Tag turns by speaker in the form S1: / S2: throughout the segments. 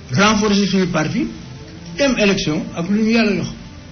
S1: renforcer suñu parti dem élection ak lu ñu yàlla jox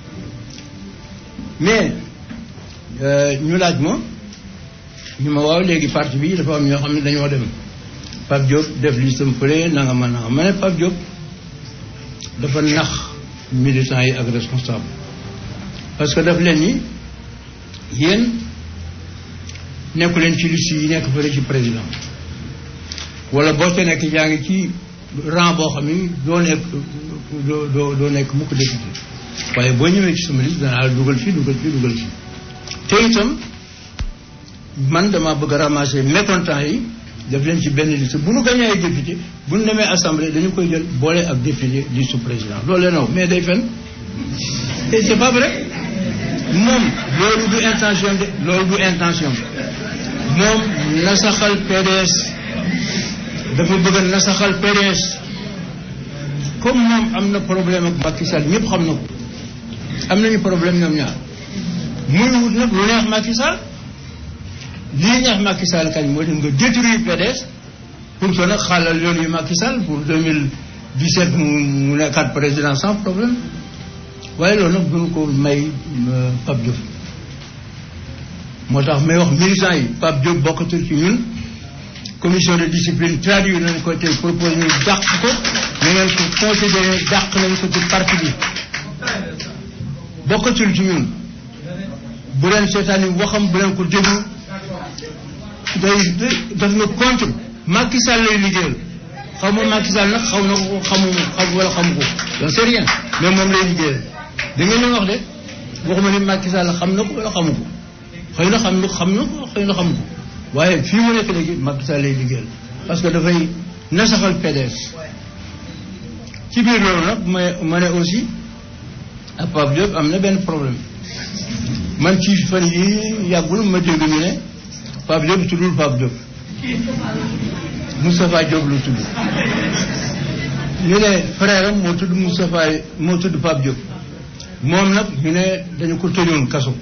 S1: mais ñu laaj ma ñu ma waaw léegi parti bi dafa am ñoo xam ne dañoo dem Pape Diop def listam fële nanga ma nanga ma ne Pape Diop dafa nax militants yi ak responsable parce que daf leen ni yéen nekku leen ci liste yi nekk fële ci président wala boo ca nekk yaa ngi ci rang boo xam ni doo nekk doo doo doo nekk mukk député waaye boo ñëwee ci sama liste danaa la dugal fii dugal fii dugal fii te itam man dama bëgg a ramasser mécontent yi def leen ci benn liste bu nu gañee ay député bu nu demee assemblée dañu koy jël boole ak député liste président loolu leen wax mais day fen et c'est pas vrai moom loolu du intention de loolu du intention moom nasaxal PDS dafa bëgg a nasaxal PDS comme moom am na problème ak Macky Sall ñëpp xam na ko am nañu problème ñoom ñaar muy wut nag lu neex Macky Sall lii neex Macky Sall kañ moo dem nga détruire PDS pour que nag xaalal yoon yu Macky Sall pour 2017 mu mu nekkaat président sans problème waaye loolu nag duñu ko may Pape Diop moo tax may wax militants yi Pape Diop bokkatul ci ñun commission de discipline traduire nañ ko te proposé ñu dàq ko ñu ngeen ko considéré dàq nañ ko ci parti bi bokkatul ci ñun bu leen seetaani waxam bu leen ko déglu day daf na contre Macky Sall lay liggéeyal xaw ma Macky Sall nag xaw na ko xamu xam wala xamu ko donc c'est rien mais moom lay liggéeyal da ngeen leen wax de waxuma ni Macky Sall xam na ko wala xamu ko xëy na xam na xam na ko xëy na xamu ko waaye fii mu nekk léegi Macky Sall lay liggéeyal parce que dafay nasaxal PDS ci biir loolu nag ma ma ne aussi ak Pape Diop am na benn problème man ci fan yi yàggul ma dégg ñu ne Pape Diop tuddul Pape Diop Moustapha Diop lu tudd ñu ne frère am moo tudd Moustapha moo tudd Pape Diop moom nag ñu ne dañu ko tëjoon kaso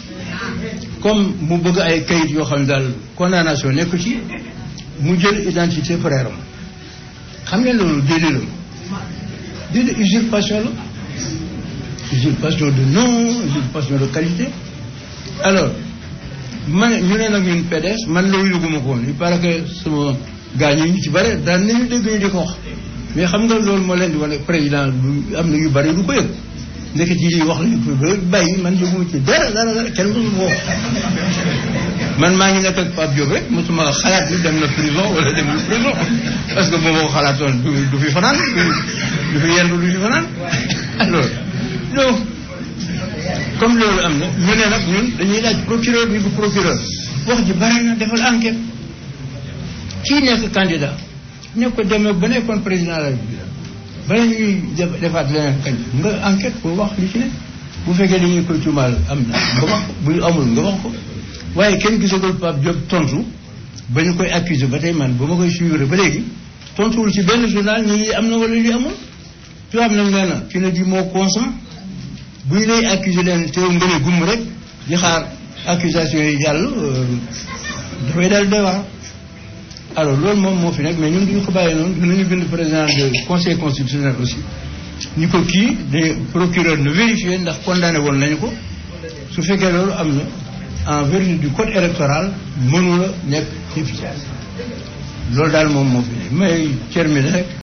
S1: comme mu bëgg ay kayit yoo xam ne daal condamnation nekku ci mu jël identité frère am xam ngeen loolu déedéet la déedéet usurpation la usurpation de nom usurpation de qualité alors man ñu ne nag ñun PDS man loolu yëguma ko woon il paraît que sama gars ñi ñu ci bare daan nañu dégg ñu di ko wax mais xam nga loolu moo leen di wane président du am na yu bari du ko yëg ndeket yi wax lañu ko bàyyi man yëguma ci dara dara dara kenn mësu ko man maa ngi nekk ak Pape Diop rek mosuma xalaat ni dem na prison wala dem na prison parce que bu ma ko xalaatoon du fi fanaan du fi yendu du fi fanaan alors donc comme loolu am na ñu ne nag ñun dañuy laaj procureur ni bu procureur wax ji bari na defal enquête kii nekk candidat ne ko demee ba nekkoon président la République bala ñuy defaat leneen kañ nga enquête pour wax li ci ne bu fekkee dañuy koy tuumaal am na nga wax bu amul nga wax ko waaye kenn gisagul Pape Diop tontu ba ñu koy accuser ba tey man ba ma koy suivre ba léegi tontuwul ci benn journal ñi am na wala li amul tubaab nag nee na ci la di moo consent bu ñu lay accuser leen teew nga ne gumm rek di xaar accusation yi jàll dafay dal doy waar alors loolu moom moo fi nekk mais ñun duñu ko bàyyi noonu dinañu bind président de conseil constitutionnel aussi ñu ko kii de procureur ne vérifier ndax condamné woon nañu ko su fekkee loolu am na en vertu du code électoral mënula nekk ci loolu daal moom moo fi nekk may terminer rek